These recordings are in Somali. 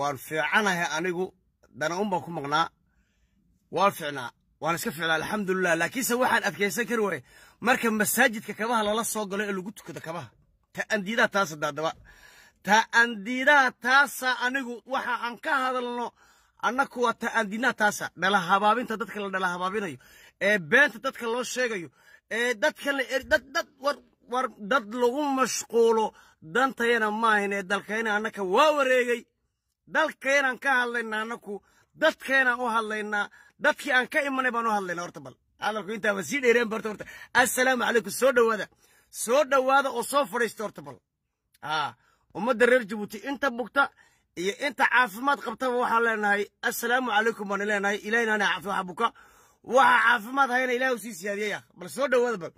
waan fiicanahay anigu dana un baan ku maqnaa waan ficnaa waan iska ficnaa alxamdulilah laakiinse waxaan adkaysan kari waaya marka masaajidka kabaha lala soo galo ee lagu tukado kabaha ta'andiidaha taasa daadaba ta'andiidaha taasa anigu waxa aan ka hadalno annaku waa ta'andiidnaha taasa dhala habaabinta dadka la dhala habaabinayo ee beenta dadka loo sheegayo ee dadka la dad dad war war dad lagu mashquulo dantayana maahayn ee dalkayna annaka waa wareegay dalkaynaan ka hadlaynaa annaku dadkaynaan u hadlaynaa dadkii aan ka imanay baan u hadlaynaa horta bal hadalku intaaba sii dheereen ba horta horta assalaamu calaykum soo dhowaada soo dhowaada oo soo fadhiista horta bal aa ummadda reer jabuuti inta bugta iyo inta caafimaad qabtaba waxaan leenahay assalaamu calaykum baan leenahay ilaahina caafi waxa buka waxa caafimaad hayna ilaah sii siyaadiyaya bal soo dhowaada bal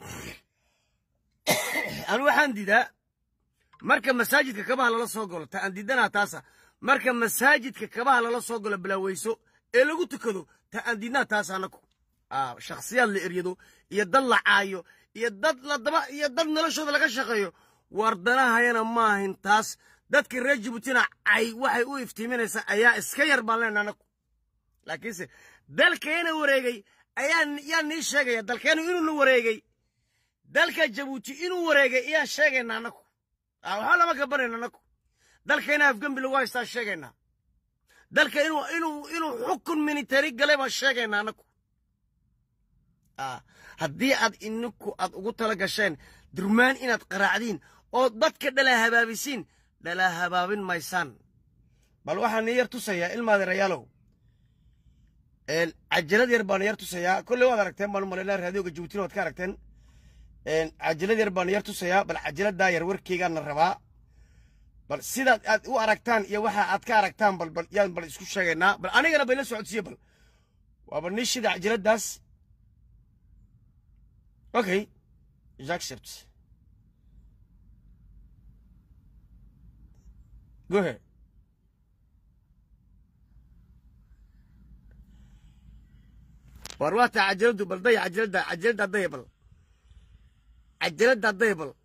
anu waxaan diidaa marka masaajidka kabaha lala soo galo ta aan diidanaha taasa marka masaajidka kabaha lala soo galo bilaaweyso ee lagu tukado ta aan diidnaha taasa anaku shakhsiyaad la eryado iyo dad la caayo iyo dad ladaba iyo dad noloshooda laga shaqeeyo wardanahayana ma ahin taas dadka reer jabuutina cay waxay u iftiiminaysaa ayaa iska yar baan leenaha anaku laakiinse dalkeena wareegay ayaa yaa nii sheegaya dalkeenu inuu la wareegay dalka jabuuti inuu wareegay ayaan sheegaynaa anaku waxba lama gabanayna anaku dalkeena afgembi lagu haystaan sheegaynaa dalka inuu inuu inuu xukun militari galay baan sheegaynaa anaku haddii aad ininku aad ugu tala gasheen durmaan inaad qaraacdiin oo dadka dhala habaabisiin dhala habaabin maysaan bal waxaan nii yar tusayaa ilmaadeerayaalow cajalad yar baan yar tusayaa kolley waad aragteen baan u malaynaa raadioga jabuutina waad ka aragteen cajalad yar baan yar tusayaa bal cajaladdaa yar warkeygaana rabaa bal sidaad aad u aragtaan iyo waxa aad ka aragtaan bal bal yaan bal isku sheegaynaa bal anigana bayla socodsiiye bal waaba nii shida cajaladdaas okay j'accepte go ahead war waa taa cajaladu bal daya cajalada cajalada daya bal cajalada daya bal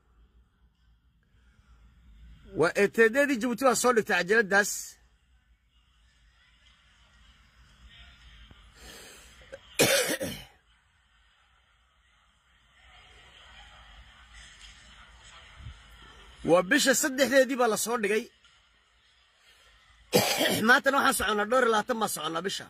waa etedeedii jabuuti waa soo dhigtay cajaladaas waa bisha saddexdeedii baa la soo dhigay maantana waxaan soconnaa dhowr iyo labaatan baan soconnaa bisha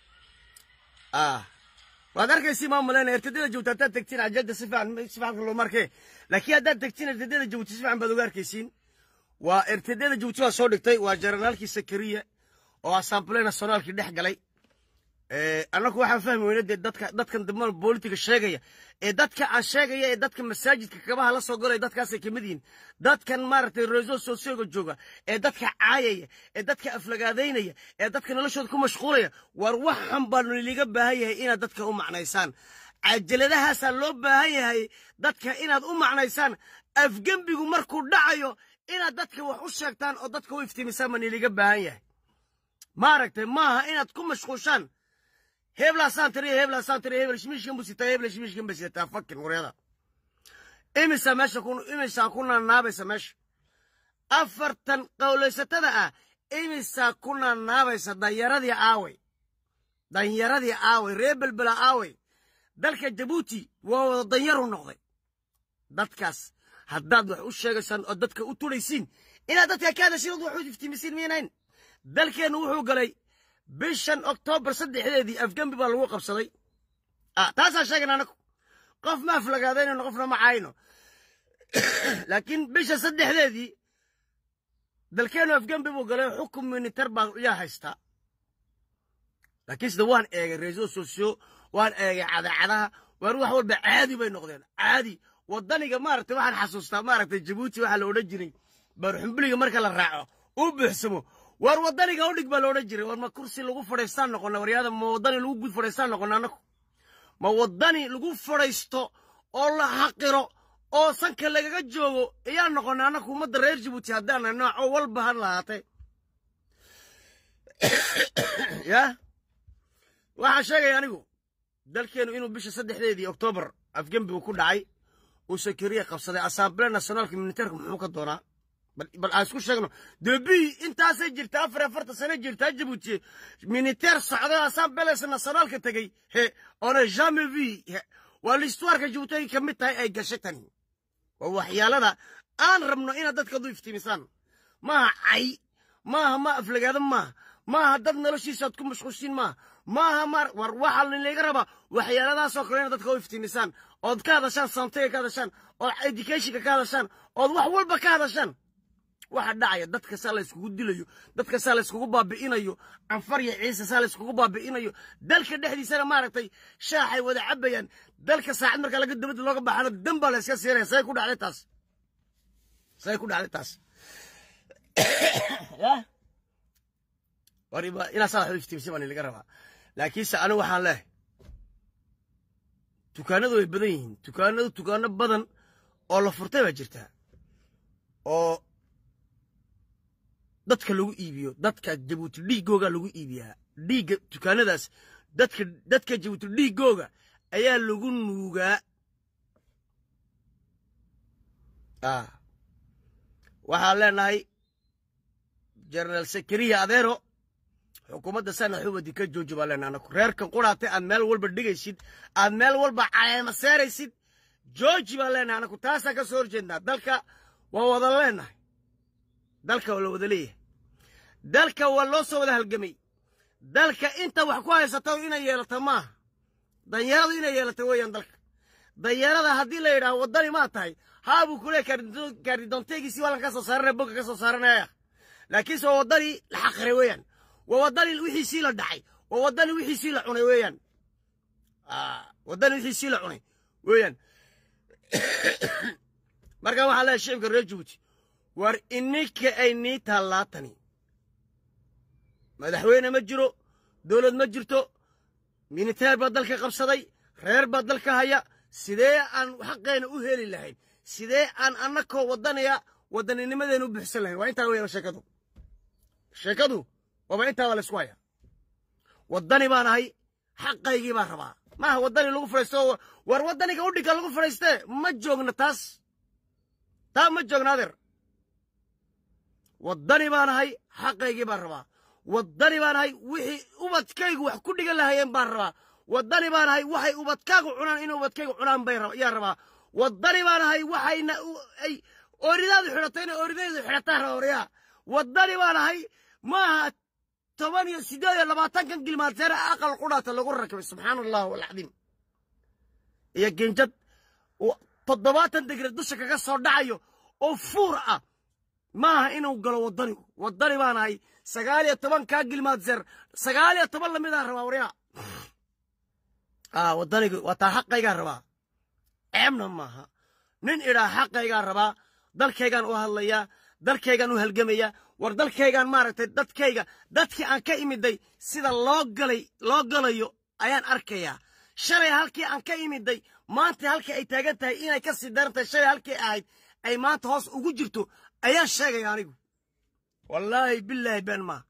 waad arkaysi maa malaynaya ertadada jabuuti haddaad tegtiin cajalada si fiican si fiican loo markee laakiin haddaad tegtiin ertadada jabuuti si fiican baad uga arkaysiin waa ertadada jabuuti waa soo dhigtay waa generaalkii sakariya oo assemble nationaalkii dhex galay annagu waxaan fahmi weyna dee dadka dadkan dambana boolitika sheegaya ee dadka aan sheegaya ee dadka masaajidka kabaha la soo golaya dadkaasay ka mid yihiin dadkan maaragtay reso sosioga jooga ee dadka caayaya ee dadka aflagaadaynaya ee dadka noloshooda ku mashquulaya war waxan baa liga baahan yahay inaad dadka u macnaysaan cajaladahaasaa loo baahan yahay dadka inaad u macnaysaan afgembigu markuu dhacayo inaad dadka wax u sheegtaan oo dadka u iftiimisaan baa niliga baahan yahay maaragtay maaha inaad ku mashquushaan heblaasaan tiriya heblaasaan tiriya hebel shimiishkan bu sitaa hebel shimiishkan ba sitaa fakin waryada imisa meesha ku imisaa ku naanaabaysa meesha afartan qowlaysatada ah imisaa ku naanaabaysa danyaradii aaway danyaradii aaway reer belbela aaway dalka jabuuti waa wada danyaru noqday dadkaas haddaad wax u sheegaysaan oo dadka u turaysiin inaad dadka ka hadashin wax u iftiimisiin miyanayn dalkeennu wuxuu galay bishan oktoobar saddexdeedii afgembi baa lagu qabsaday taasaan sheegayna anaku qof ma aflagaadaynayno qofna ma caayno laakiin bisha saddexdeedii dalkeennu afgembi buu galay xukun minitar baa yaa haystaa laakiin sida waan eegay reso sosio waan eegay cadacadaha waar wax walba caadi bay noqdeen caadi wadaniga maaragtay waxaan xasuustaa maaragtay jabuuti waxaa la odhan jiray baarxumbuliga marka la raaco uu buuxsamo war wadaniga udhig baa loodhan jiray war ma kursi lagu fadhaystaan noqona waryaada ma wadani lagu gud fadhaystaan noqona anaku ma wadani lagu fadhaysto oo la xaqiro oo sanka lagaga joogo ayaa noqona anaku ummadda reer jabuuti haddaana nooco walba han lahaatay ya waxaan sheegaya anigu dalkeenu inuu bisha saddexdeedii oktoobar afgembigu ku dhacay uu sakariya qabsaday assemble nationaalka militaarka muxuu ka doonaa bal aan isku sheegno debii intaasay jirta afar afarta sano jirtaa jabuuti militeer socda assembles nationaalka tegey he ona jamais vu waa listuarka jabuuti ka mid tahay ay gashay tani waa waxyaalada aan rabno inaad dadka du iftiimisaan maaha cay maaha ma aflagaado maaha maaha dad noloshiisaad ku mashquulsiin maaha maaha mar war waxaa laga rabaa waxyaaladaasoo kale inaad dadka u iftiimisaan ood ka hadashaan samtega ka hadashaan ood educationka ka hadashaan ood wax walba ka hadashaan waxa dhacaya dadka saa la yskugu dilayo dadka saa la yskugu baabi'inayo canfar iyo ciise saa la yskugu baabi'inayo dalka dhexdiisana maaragtay shaaxay wada cabayaan dalka saacad markaa laga dabadda looga baxano dan baa la yska siinaya say ku dhacday taas say ku dhacday taas ya wariba inaa saa wax u iftiimsan baan laga rabaa laakiinse anigu waxaan leehay dukaanadu way badan yihiin dukaanadu dukaano badan oo la furtay baa jirtaa oo dadka lagu iibiyo dadka jabuuti dhiigooga lagu iibiyaa dhiigga dukaanadaas dadka dadka jabuuti dhiigooga ayaa lagu nuugaa waxaan leenahay jenaraal sakariya adeero xukuumadda sana xubadi ka jooji baan leenahay anaku reerkan quraatay aad meel walba dhigaysid aad meel walba caleema seeraysid jooji baan leenahay anaku taasaan ka soo horjeednaa dalka waa wada leenahay dalka waa la wada leeyahay dalka waa loo soo wada halgamay dalka inta wax ku haysato inay yeelato maaha danyaradu inay yeelato weeyaan dalka danyarada haddii la yidhaho waddani maa tahay haabuu kule kaardidonteegiisii waalan ka soo saaranaya bogga ka soo saaranaya laakiinse waa waddani la xaqiray weeyaan waa waddani wixiisii la dhacay waa waddani wixiisii la cunay weeyaan waddani wixiisii la cunay weeyaan markaa waxaa leeyahay shicibka reer jabuuti war ininka ay nii tallaatani madaxweyne ma jiro dowlad ma jirto militeer baa dalka qabsaday reer baa dalka haya sidee aan xaqeena u heli lahayn sidee aan annakoo waddanaya waddaninimadeena u buxsan lahayn waa intaa weeyaan sheekadu sheekadu waaba intaa baa laysku hayaa waddani baan ahay xaqaygii baan rabaa maaha waddani lagu fadhiisto war waddaniga udhigka lagu fadhiistee ma joogna taas taa ma joogna adeer waddani baan ahay xaqaygii baan rabaa waddani baan ahay wixii ubadkaygu wax ku dhigan lahayeen baan rabaa waddani baan ahay waxay ubadkaagu cunaan inay ubadkaygu cunaan bay yaa rabaa waddani baan ahay waxayna ay ooridaadu xidhatay inay ooridaydu xidhataan raoryaa waddani baan ahay maaha toban iyo siddeed iyo labaatankan gilmaadseere aqal qudhaata lagu rakibay subxaana allah alcadiim iyo genjad toddobaatan degre dusha kaga soo dhacayo oo fuur ah maaha inuu galo waddanigu waddani baan ahay sagaal iyo toban kaa gilmaadseer sagaal iyo toban lamidaan rabaa waryaa waddanigu waa taa xaqaygaan rabaa ceebna maaha nin idhaa xaqaygaan rabaa dalkaygaan u hadlayaa dalkaygaan u halgamayaa war dalkaygaan maaragtay dadkayga dadkii aan ka imiday sida loo galay loo galayo ayaan arkayaa shalay halkii aan ka imiday maanta halkii ay taagan tahay inay ka sii daran tahay shalay halkii ahayd ay maanta hoos ugu jirto ayaan sheegaya anigu wallaahi bilaahi been maaha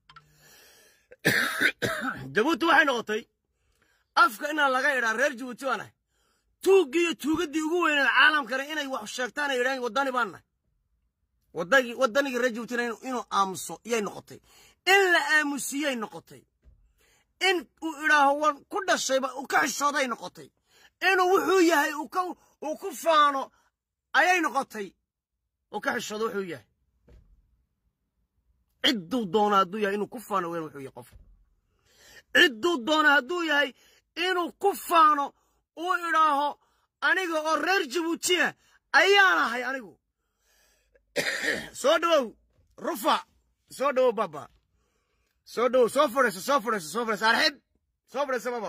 jabuuti waxay noqotay afka inaan laga idhaa reer jabuuti baan ahay tuuggii iyo tuugaddii ugu weyneed caalamkana inay wax sheegtaan ay idhahan waddani baan nahay waddagii waddanigii reer jabuutina inuu aamuso iyay noqotay in la aamusiyey noqotay in uu idhaaho wan ku dhashayba uu ka xishooday noqotay inuu wuxuu yahay uu ku faano ayay noqotay uu ka xishoodo wuxuu yahay cidduu doona hadduu yahay inuu ku faano weyn wuxuu yahay qofka cidduu doona hadduu yahay inuu ku faano uu idhaaho aniga oo reer jabuutiya ayaan ahay anigu soo dhowow rufa soo dhowow baba soo dhowow soo fadhiiso soo fadhiiso soo fadhiiso arxib soo fadhiiso baba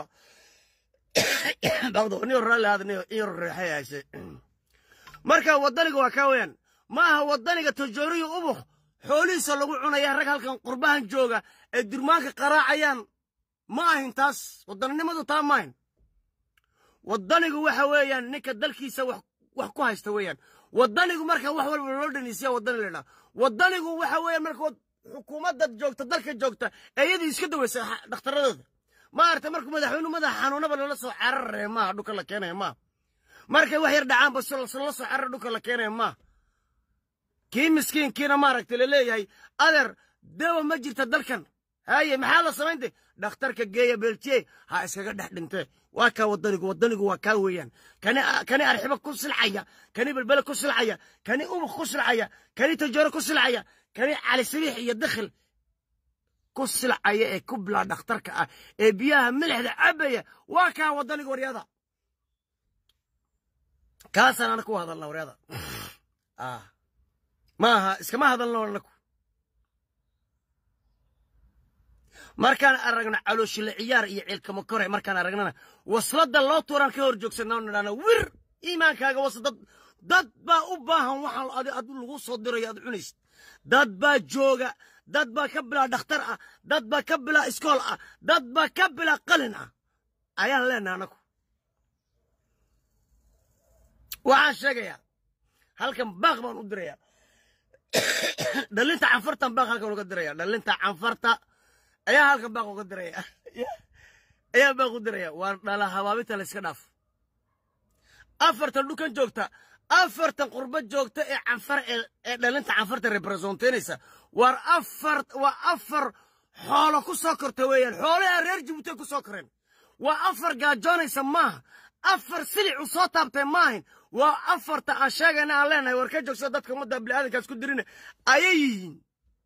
baqdo niyo raalli aad niyo iyo reexay hayse marka waddaniga waa kaa weeyaan ma aha waddaniga tajooriyo ubux xoolihiisa lagu cunaya rag halkan qurbahan jooga ee durmaanka qaraacayaan ma ahin taas waddaninimadu taa ma ahin waddanigu waxa weeyaan ninka dalkiisa wax ku haysta weeyaan waddanigu marka wax walba loo dhanisiya waddani la idhaha waddanigu waxa weeyaan marka xukuumadda joogta dalka joogta ee iyadii iska daweysa dhakhtaradooda maaragtay markuu madaxweynu madaxa xanuunaba lala soo cararaya maaha dhulka la keenaya maaha markay wax yar dhacaanba lala soo carar dhulka la keenaya maaha kii miskiinkiina maaragtay laleeyahay adeer dawa ma jirta dalkan haye maxaa la samaynta dhakhtarka geeya beltiye ha iskaga dhex dhintee waa kaa wadanigu wadanigu waa kaa weeyaan kani kani arxiba ku silcaya kani belbele ku silcaya kani ubuk ku silcaya kani tajooro ku silcaya kani cali sabiix iyo dakhil ku silcaya ee ku bilaa dhakhtarka ah ee biyaha milixda cabaya waa kaa wadaniga waryada kaasaan ana ku hadalna waryada maaha iskama hadalno anaku markaan aragno calooshila ciyaar iyo ciilkama kore markaan aragnana waslada loo tuuraan ka hor joogsanaa nidhahna wir iimaankaaga wasa dad dad baa u baahan waxaan adi adu lagu soo dirayo aad cunaysid dad baa jooga dad baa ka bilaa dhakhtar ah dad baa ka bilaa iskool ah dad baa ka bilaa qalin ah ayaan leenaha anaku waxaan sheegayaa halkan baaq baan u dirayaa dhalinta canfartan baaq halkan uga diraya dhalinta canfarta ayaa halkan baaq uga diraya ayaa baaq u diraya waa dhala habaabinta layska dhaaf afartan dhukan joogta afartan qurba joogta ee canfar ee dhalinta canfarta representeynaysa waar afar waa afar xoolo ku soo korta weeyaan xoolaha reer jabuuti ku soo koreen waa afar gaajoonaysa maaha afar silicu soo taabtay maahayn waa afarta aan sheegayna aan leenahay war ka joogsa dadka ummadda biniaadankaas ku dirina ayay yihiin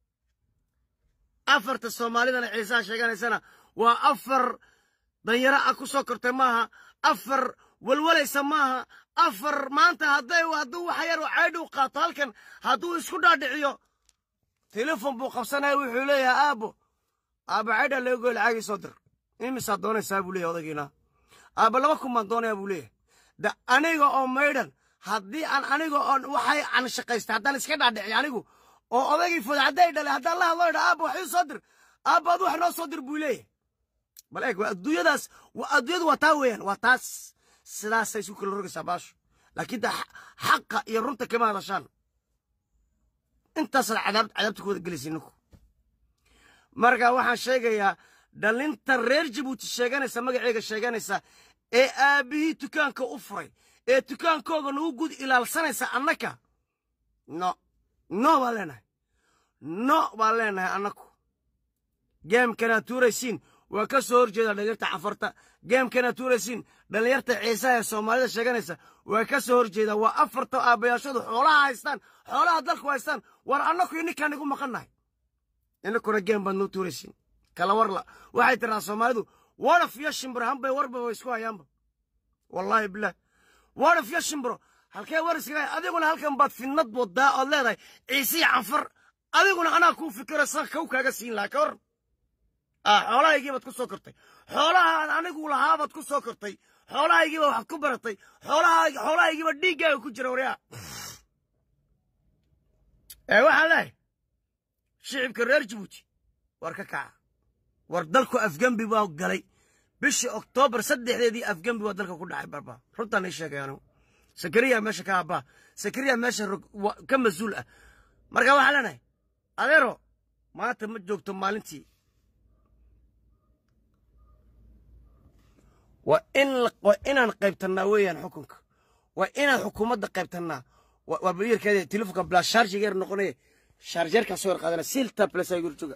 afarta soomaalidana ciisaha sheeganaysana waa afar danyaro ah ku soo kortay maaha afar walwalaysa maaha afar maanta hadday hadduu wax yar caydhi u qaato halkan hadduu isku dhaadhiciyo telefon buu qabsanaya wuxuu leeyahay aabbo aabbo caydha laga goy lacaagii soo dir imisaad doonaysaa buu leeyahay odagiina aabba laba kun baan doonayaa buu leeyahay da aniga oo maydhan haddii aan aniga oon waxay aan shaqaystay haddaan iska dhaadhiciy anigu oo odaygii fod hadday dhalay haddaan la hadlo idha aabba wax ii soo dir aabba adu wax noo soo dir buu leeyahay bal eeg waa adduunyadaas waa adduunyadu waa taa weeyaan waa taas sidaasay isku kala rogaysaa baashu laakiin da xaqa iyo runta kama hadashaan intaasaad cadaab cadaabta ku wada gelaysa ninku marka waxaan sheegayaa dhalinta reer jabuuti sheeganaysa magaceega sheeganaysa ee aabbihii dukaanka u furay ee dukaankooga nagu gud ilaalsanaysa annaka no no baan leenahay no baan leenahay annaku geemkanaad tuuraysiin waa ka soo hor jeeda dhalinyarta cafarta geemkanaad tuuraysiin dhallinyarta ciisaha ee soomaalida sheeganaysa waa ka soo hor jeeda waa afarta aabbayaashadu xoolaha haystaan xoolaha dalku haystaan war annaku ininkaan igu maqannahay ininkuna geem baad noo tuuraysiin kala warla waxay tiraa soomaalidu waraf iyo shimbiro hanbay warba way isku hayaanba wallaahi bilah waraf iyo shimbiro halkee war iskaga adiguna halkan baad fidnad wadaa ood leedahay ciisii canfar adiguna anaa kuu fikiro san kow kaaga siin lahaa ka hor xoolahaygii baad ku soo kortay xoolahaan anigu lahaabaad ku soo kortay xoolahaygiiba waxaad ku baratay xoolahaygiiba dhiiggaaga ku jira waryaa ee waxaan leehay shicibka reer jabuuti war ka kaca war dalku afgembi baa galay bishii oktoobar saddexdeedii afgembi waa dalka ku dhacay barba runtaan ii sheegay anigu sakariya meesha ka abbaa sakariya meesha ka mas-uul ah marka waxaan leenahay adeero maanta ma joogto maalintii waa in waa inaan qaybtannaa weeyaan xukunka waa inaan xukuumadda qaybtannaa waa bayirkeeda telefonka bla sharjigeer noqonaya sharjeerkaa soo yar qaadana silta plesa gurjoga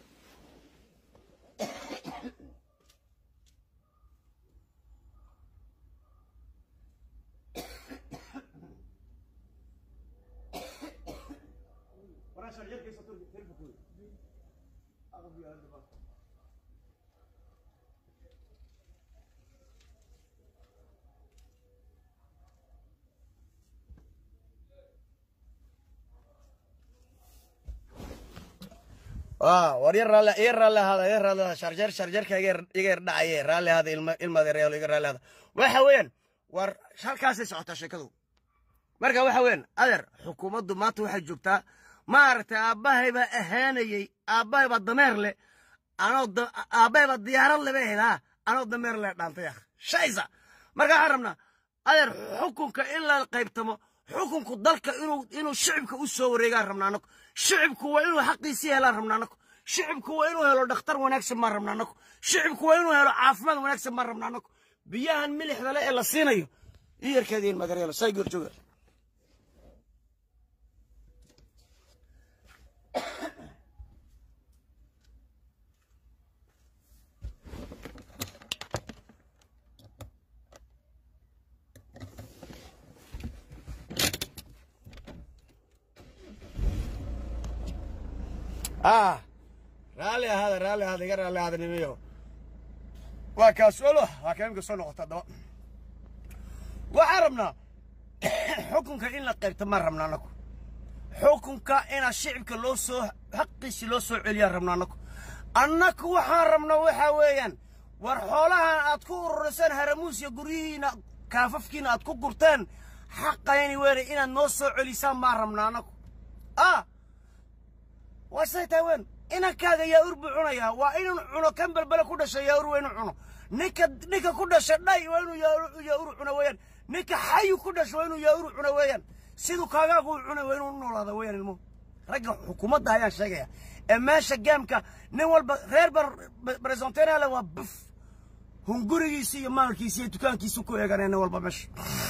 war yar raalli yar raalli ahaada yar raalli ahaada sharjeer sharjeerka iga yar dhacaye raalli ahaada ilma ilmaada reelo iga raalli ahaada waxa weeyaan war halkaasay socotaa sheekadu marka waxa weeyaan adeer xukuumaddu maanta waxay joogtaa maaragtay aabbahay baa ahaanayey aabbahay baa dameer leh anoo aabbahay baa diyaarad leba helaa anoo dameer leh dhaantay akh shaysa marka waxaan rabnaa adeer xukunka in la qaybtamo xukunku dalka inuu inuu shicibka u soo wareegaan rabnaa anaku shicibku waa inuu xaqiisii helaan rabnaa anaku shicibku waa inuu helo dhakhtar wanaagsan baan rabnaa anaku shicibku waa inuu helo caafimaad wanaagsan baan rabnaa anaku biyahan milixda le ee la siinayo iyarkeediin magareelo say goorjooga ah raalli ahaada raalli ahaada iga raalli ahaada nimiyo waa kaas olo waa ka imika soo noqota haddaba waxaan rabnaa xukunka in la qaybto maan rabna annagu xukunka inaa shicibka loo soo xaqiisi loo soo celiyaan rabna annagu annagu waxaan rabna waxaa weeyaan war xoolahan aad ku ururiseen haramuus iyo guryihiina kaafafkiina aad ku gurteen xaqayni weene inaad noo soo celisaan maan rabna annagu ah waa say tahay weyn inankaaga yaa ur buu cunayaa waa inuu cuno kan balbele ku dhashay yaa ur waa inuu cuno ninka ninka ku dhashay dhay waa inuu yaa ur cuno weeyaan ninka xayu ku dhasho waa inuu yaa ur cuno weeyaan siduu kaagaagu u cunay waa inuu u noolaada weeyaan ilmuhu ragga xukuumadda ayaan sheegaya ee meesha gaamka nin walba reer bar baresontenale waa buf hungurigiisi iyo maalkiisi iyo dukaankiisu ku eeganaya nin walba meesha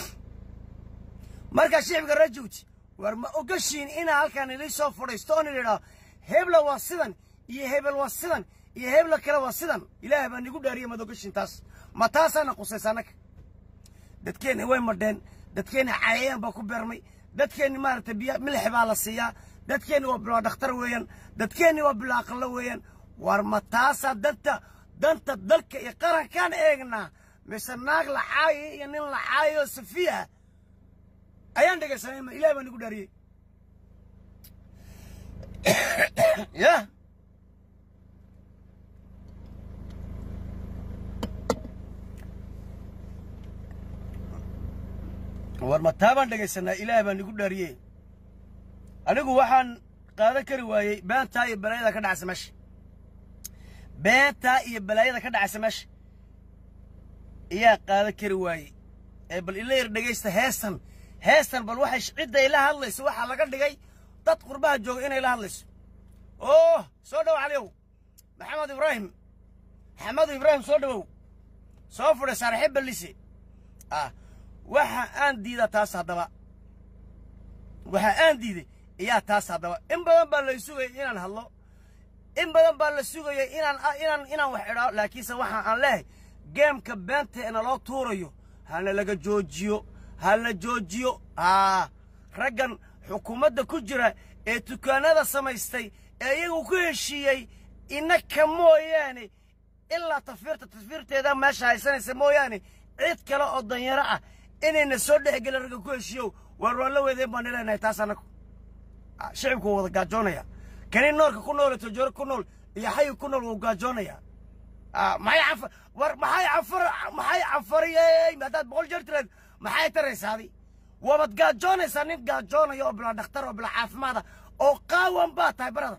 markaa shicibka reer jabuuti war ma ogashiin inaa halkan idin soo fadhiisto oon idhidhaa hebla waa sidan iyo hebel waa sidan iyo hebla kale waa sidan ilaahay baa nigu dhaariya maad ogashiin taas ma taasaana qusaysa annaga dadkeenni way madheen dadkeenni cayayaan baa ku beermay dadkeenni maaragtay biya milix baa la siiyaa dadkeenni waa bilaa dhakhtar weeyaan dadkeenni waa bilaa aqallo weeyaan war ma taasaa danta danta dalka iyo qarankaan eegnaa mise naag la caayo iyo nin la caayo oo safiya ayaan dhegaysanay ma ilahay baa nigu dhaariyey ya war ma taa baan dhegaysanaa ilaahay baa nigu dhaariyey anigu waxaan qaadan kari waayey beentaa iyo balaayada ka dhacaysa meesha beentaa iyo balaayada ka dhacaysa meesha ayaa qaadan kari waayey ee bal ila yar dhegaysta heestan heestan bal waxay cidday la hadlayso waxaa laga dhigay dad qurbaha jooga inay la hadlayso oh soo dhow caliyow maxamed ibraahim maxamedu ibraahim soo dhowow soo fudhay saarxe ballise ah waxa aan diida taas haddaba waxa aan diiday iyaa taas haddaba in badan baa la sugayay inaan hadlo in badan baa la sugayay inaan inaan inaan wax idhao laakiinse waxa aan leehay geemka beenta ee naloo tuurayo hana laga joojiyo hala joojiyo aa raggan xukuumadda ku jira ee dukaanada samaystay ee iyagu ku heshiiyey innaka mooyaane ilaa tafiirta tafiirteeda meesha haysanaysa mooyaane cid kale oo danyaro ah inayna soo dhexgelin ragga ku heshiiyow waar waan la weedeen baan ileenahay taas annagu shicibku wuu wada gaajoonaya kani noolka ku nool ee tojooro ku nool iyo xayi ku nool wuu gaajoonaya maxay cafar war maxay cafar maxay cafariyey haddaad boqol jeer tiraad maxay taraysaa adi waabad gaajoonaysaa nin gaajoonaya oo bilaa dhakhtar oo bilaa caafimaada oo qaawan baa tahay brother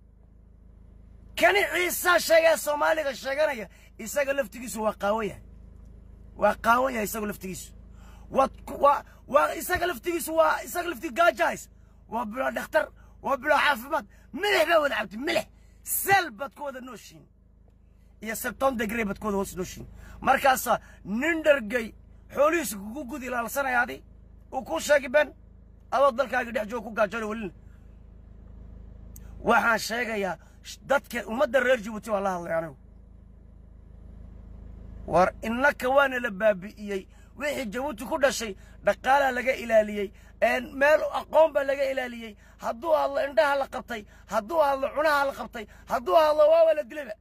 kani ciisaa sheegaya soomaaliga sheeganaya isaga laftigiisu waa qaawan yahay waa qaawan yahay isaga laftigiisu waa waa waa isaga laftigiisu waa isaga laftigiisu gaajahays waa bilaa dhakhtar waa bilaa caafimaad milix baa wada cabti milix sel baad ku wada nooshiin iyo sebton degree baad ku wada hoos nooshiin markaasaa nin dhargay xoolihiisa kugu gudi ilaalsanaya adi uu kuu sheegi ben adoo dalkaaga dhex jooga ku gaajoona welina waxaan sheegayaa dadka ummadda reer jabuuti waa la hadlay anigu war innaka waana la baabi'iyey wixii jabuuti ku dhashay dhaqaalaa laga ilaaliyey meel aqoon baa laga ilaaliyey hadduu hadlo indhaha la qabtay hadduu hadlo cunaha la qabtay hadduu hadlo waaba la dilayba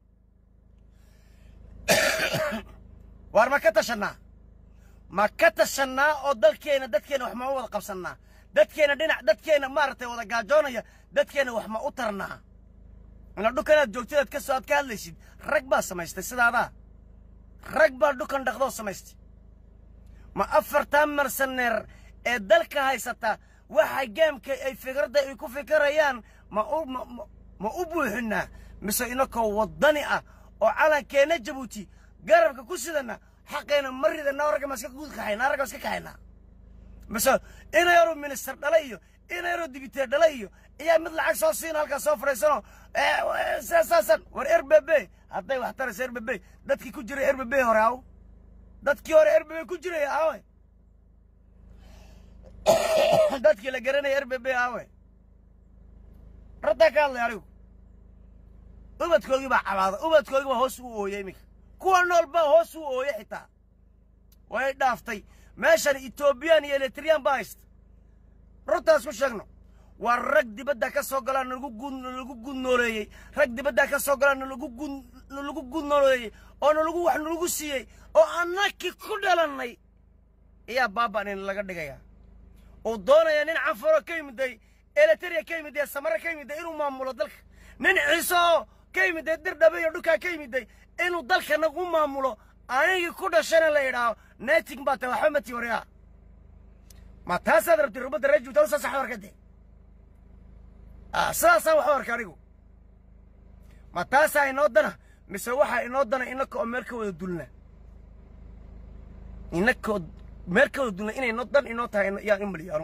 waar ma ka tashannaa ma ka tashannaa oo dalkeenna dadkeenna wax ma u wada qabsannaa dadkeenna dhinac dadkeenna maaragtay wada gaajoonaya dadkeenna wax ma u tarnaa ina dhukanaad joogtid aad ka soo aad ka hadlaysid rag baa samaystay sidaadaa rag baa dhukan dhaqdoo samaystay ma afartan marsaneer ee dalka haysata waxa geemka ay fikradda ay ku fikirayaan ma u ma u buuxinnaa mise inakoo waddani ah oo calankeenna jabuuti garabka ku sidana xaqeena ma ridana ragga ma iska guud kaxaynaa ragga ma iska kaxaynaa mise ina yaroo minister dhala iyo ina yaroo dibiteer dhala iyo ayaa mid lacag soo siina halkaas soo fadhiisano saasan war rbb hadday wax taraysa rbb dadkii ku jiray rbb hore aw dadkii hore rbb ku jiray aawe dadkii la garanaya rbb aawe raddaa ka hadlay anigu ubadkoogii baa cabaada ubadkoogii baa hoos u ooyey iminka kuwa nool baa hoos u ooye xitaa way dhaaftay meeshan etoobiyaan iyo eletriyaan baa haysta runtaas ku sheegno waa rag dibadda ka soo galaa nalagu gud nalagu gud nooleeyey rag dibadda ka soo galaa nalagu gud nalagu gud nooleeyey oo nalagu wax nalagu siiyey oo annakii ku dhalannay ayaa baaba'nin laga dhigaya uu doonaya nin canfaro ka yimiday eleteriya ka yimiday samare ka yimiday inuu maamulo dalka nin ciise oo ka yimiday dirdhabe iyo dhukaa ka yimiday inuu dalka nagu maamulo anigii ku dhashana la yidhaaho neting baa tahay waxba ma tii waryaa ma taasaad rabtay rubadda reer jubuuti usa sax warka dee sidaasaan waxu arka anigu ma taasaa inoo dana mise waxaa inoo dana inaka oo meel ka wada dulna inaka oo meel ka wada dulna inay inoo dan inoo tahay yaan imaliyaanu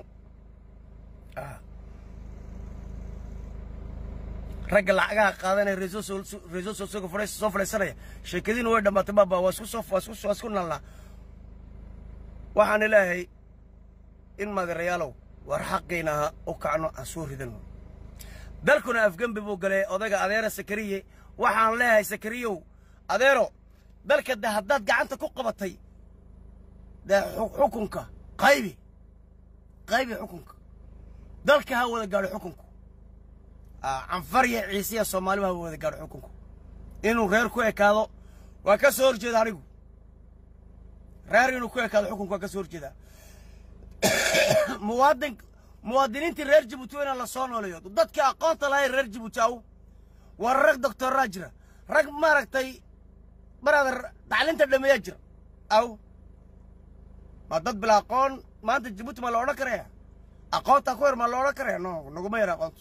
ragga lacagaha qaadanaya reeso soosoga fadhay soo fadhaysanaya sheekadiina way dhammaatay baaba waa isku soo waa isku waa isku nalnaa waxaan ilaahay in madarayaalow war xaqayna ha u kacno aan soo ridano dalkuna afgembi buu galay odayga adeera sakariye waxaan leeyahay sakariyow adeero dalka de haddaad gacanta ku qabatay dee xukunka qaybi qaybi xukunka dalka ha wada gaadho xukunku canfarya ciisiya soomaaliba ha wada gaadho xukunku inuu reer ku ekaado waa ka soo horjeeda anigu reer inuu ku ekaado xukunku waa ka soo horjeedaa muwaadin muwaadiniintii reer jabuuti waa inaan la soo nooleeyo dadkii aqoonta lahayn reer jabuuti aw waa rag doctoraa jira rag maaragtay baraadar tacliinta dhameeyaa jira aw ma dad bila aqoon maanta jabuuti ma la odhan karaya aqoontaa ku yar ma la odhan karaya no naguma yar aqoonta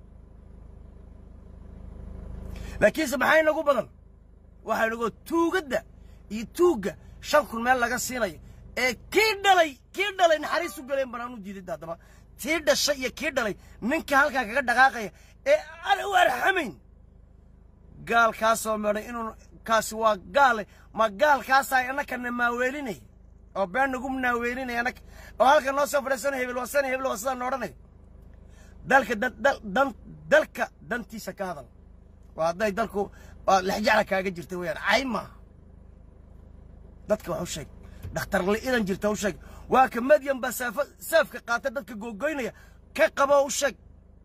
laakiinse maxay nagu badan waxay nagu tuugadda iyo tuugga shan kun meel laga siinayo ee kii dhalay kii dhalay naxariis u galeen banaan u diidada haddaba tii dhashay iyo kii dhalay ninka halkaa kaga dhaqaaqaya ee aan u arxamayn gaalkaasoo medhay inuu kaasi waa gaale ma gaalkaasaa annaka na maaweelinaya oo been nagu naaweelinaya annaka oo halka noo soo fadhiisana hebel wasana hebel waa sidaan odhanaya dalka dan dalka dantiisa ka hadal waa hadday dalku lexjacla kaaga jirta weeyaan cay maaha dadka wax u sheeg dhakhtar li'idan jirta u sheeg waa ka madyan baa saafa saafka qaata dadka googoynaya ka qabo u sheeg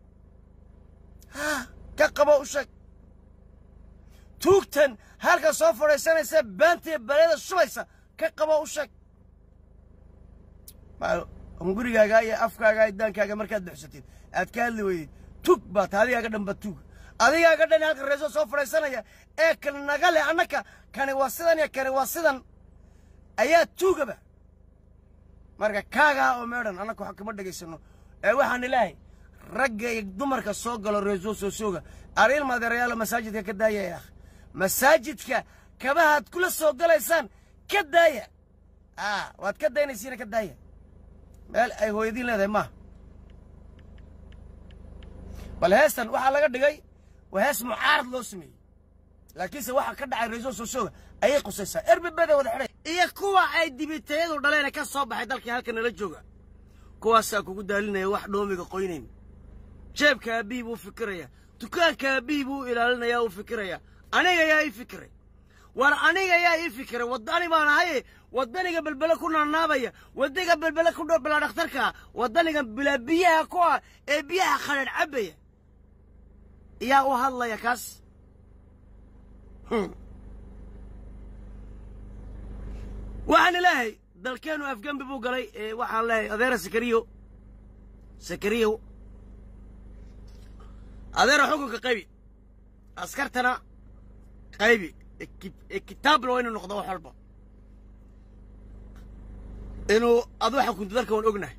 ha ka qabo u sheeg tuugtan halka soo fadhiisanaysa baantiya baleeda shubaysa ka qabo u sheeg hungurigaaga iyo afkaaga idaankaaga markaad buxsatid aad ka hadli weydid tug baa ta adigaaga dhan ba tuug adigaaga dhan halka reeso soo fadhiisanaya ee kan naga leh annaka kani waa sidan iyo kani waa sidan ayaa tuugaba marka kaagaa oo meedhan annaka wax kama dhegaysano ee waxaan ilaahay ragga iyo dumarka soo galo reeso soo sooga ariil madeerayaalo masaajidka ka daaya ya akh masaajidka kabahaad kula soo galaysaan ka daaya a waad ka daynaysiina ka daaya meel ay hooyadiin leedahay maaha bal heestan waxaa laga dhigay waa hees mucaarad loo sameeyey laakiinse waxa ka dhacay reeso soo sooga ayay qusaysaa erbebeda wada xidhay iyo kuwa ay dibitayadu dhaleena ka soo baxay dalkii halka nala jooga kuwaasaa kugu daalinaya wax dhoomiga qoynayn jeebka aabihii buu fikiraya dukaanka aabihii buu ilaalinayaa uu fikiraya aniga yaa ii fikiray war aniga yaa ii fikiray waddani baan ahaye waddaniga belbele ku naanaabaya waddaniga belbele ku dhow bilaa dhakhtarka waddaniga bilaa biyaha ku ah ee biyaha khadhadh cabbaya yaa u hadlaya kaas waxaan ilaahay dalkeennu afgembi buu galay ee waxaan leehay adeera sakariyo sakariyo adeera xukunka qaybi askartana qaybi ee kitaabla waa inuu noqdo wax walba inuu adu xukunto dalka waan ognahay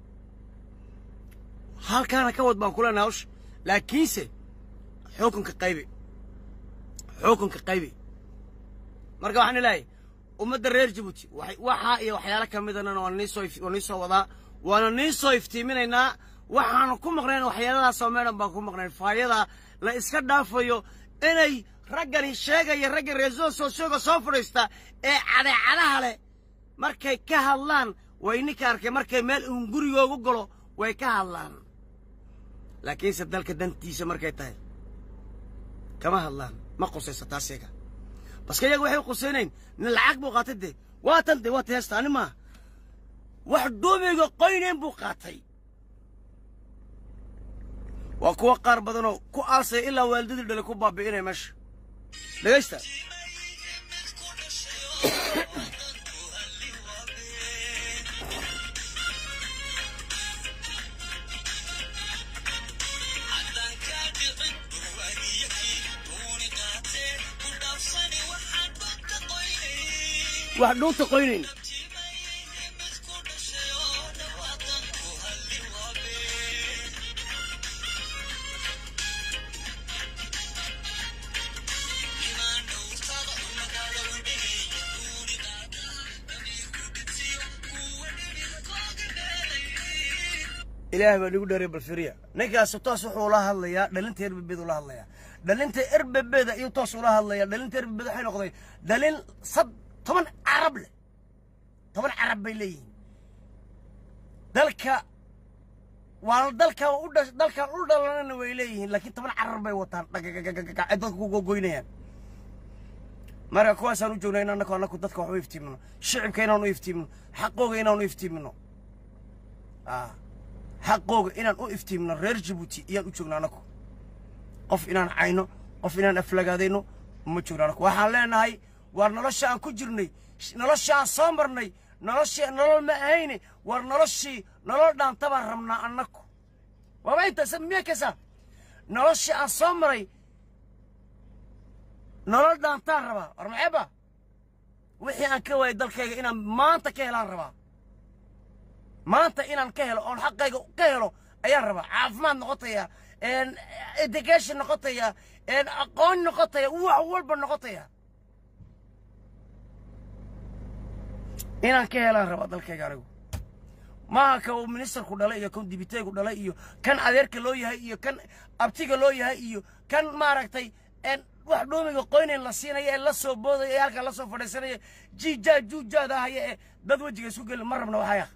halkaana ka wad baan ku leenahay hawsha laakiinse xukunka qaybi xukunka qaybi marka waxaan ilaahay ummadda reer jabuuti waxaa iyo waxyaalo ka midana waan nii soo waan nii soo wadaa waana nii soo iftiiminaynaa waxaanu ku maqnayn waxyaaladaasoo meedhan baan ku maqnayn faayada la iska dhaafayo inay raggani sheegaya ragga reesoo soo sooga soo fadhiista ee cadeecadaha leh markay ka hadlaan way ninka arkay markay meel uun gurigoogu galo way ka hadlaan laakiinse dalka dantiisa markay tahay kama hadlaan ma qusayso taasiga baske iyaga waxay qusaynayn nin lacag buu qaatay dee waa tan dee waa ta heesta ani maaha wax dhuumiga qoynayn buu qaatay waa kuwa qaar badanoo ku aasaya ilaa waalidadii dhalay ku baabi'inaya meesha dhegaysta wax dhuunta qoynayn ilaahay baa dhigu dheeray balfiriya ninkaasi toos wuxuu ula hadlayaa dhalinta erbebeed ula hadlayaa dhalinta erbebeeda iyo toos ula hadlayaa dhalinta erbebeed waxay noqday dhalin sad toban carab leh toban carab bay leeyihiin dalka waa dalka u dhash dalkan u dhalanana way leeyihiin laakiin toban carab bay wataan dhagagagagaga ay dadka ku gogoynayaan marka kuwaasaan u joognaa in annaku annaku dadka wax u iftiimino shicibka inaan u iftiimino xaqooga inaan u iftiimino xaqooga inaan u iftiimino reer jabuuti iyaan u joogna annaku qof inaan cayno qof inaan aflagaadayno uma joogna annaku waxaan leenahay waar nolosha aan ku jirnay nolosha aan soo marnay noloshii nolol ma ahayne waar noloshii nolol dhaanta baan rabnaa annaku waaba intaas miya kasa noloshii aan soo maray nolol dhaantaan rabaa war maxeeba wixii aan ka waayay dalkayga inaan maanta ka helaan rabaa maanta inaan ka helo oon xaqayga ka helo ayaan rabaa caafimaad noqotaya education noqotaya aqoon noqotaya wax walba noqotaya inaan ka helaan rabaa dalkayga anigu maaha ka uu ministerku dhalay iyo kan dibiteygu dhalay iyo kan adeerka loo yahay iyo kan abtiga loo yahay iyo kan maaragtay wax dhoomiga qoynayn la siinaya ee la soo boodaya ee halkaa la soo fadhiisanaya jiijaa juujaada haya ee dad wejiga isku gelin ma rabna waxaya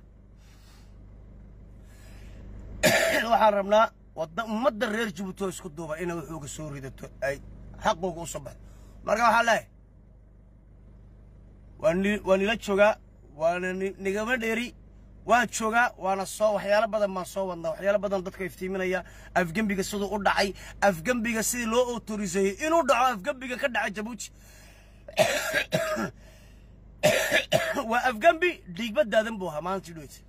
waxaan rabnaa wada ummadda reer jabuuti oo isku duuba inay waxooga soo ridato ay xaqooga u soo baxdo marka waxaa leeyahay waa ni waa nila joogaa waana ni nigama dheeri waan joogaa waana soo waxyaalo badan baan soo wadnaa waxyaalo badan dadka iftiiminaya afgembiga siduu u dhacay afgembiga sidii loo autoriseeyey inuu dhaco afgembiga ka dhaca jabuuti waa afgembi dhiigba daadan buu ahaa maalintii dhoyta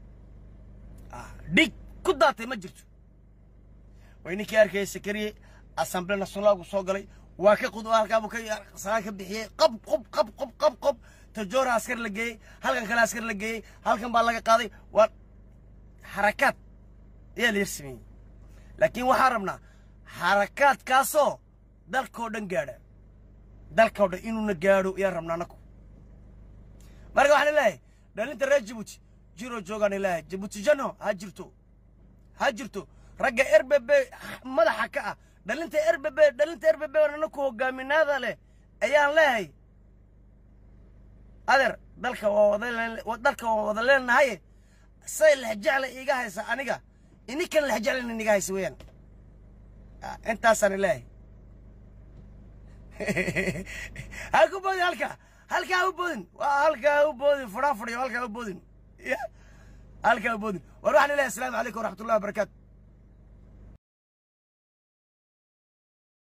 dhiig ku daatay ma jirto way ninkii arkayay sakariye assemble nationaalku soo galay waa ka qud halkaabuu ka sagaan ka bixiyey qab qub qab qub qab qub tajoora askar la geeyey halkan kale askar la geeyey halkan baa laga qaaday waa xarakaad ayaa la yar sameeyey laakiin waxaan rabnaa xarakaadkaasoo dalkoo dhan gaadha dalkoo dhan inuuna gaadho ayaan rabnaa annaku marka waxaan leeyahay dhalinta reer jabuuti jiro joogaan ilaahay jabuuti jano ha jirto ha jirto ragga erbebe madaxa ka ah dhalinta erbebe dhalinta erbebe anaku hogaaminaada leh ayaan leehay adeer dalka waa wada dalka waa wada leenahaye say lexjecla iiga haysa aniga ininkan lexjeclan iniga haysa weeyaan intaasaan leehay ha ku boodin halka halka ha u boodin waa halka ha u boodin fadhaan fadhiyo halka ha u boodin halka ha u boodin war waxaan leeyahay asalaamu calaykum waraxmatullahi wabarakaatu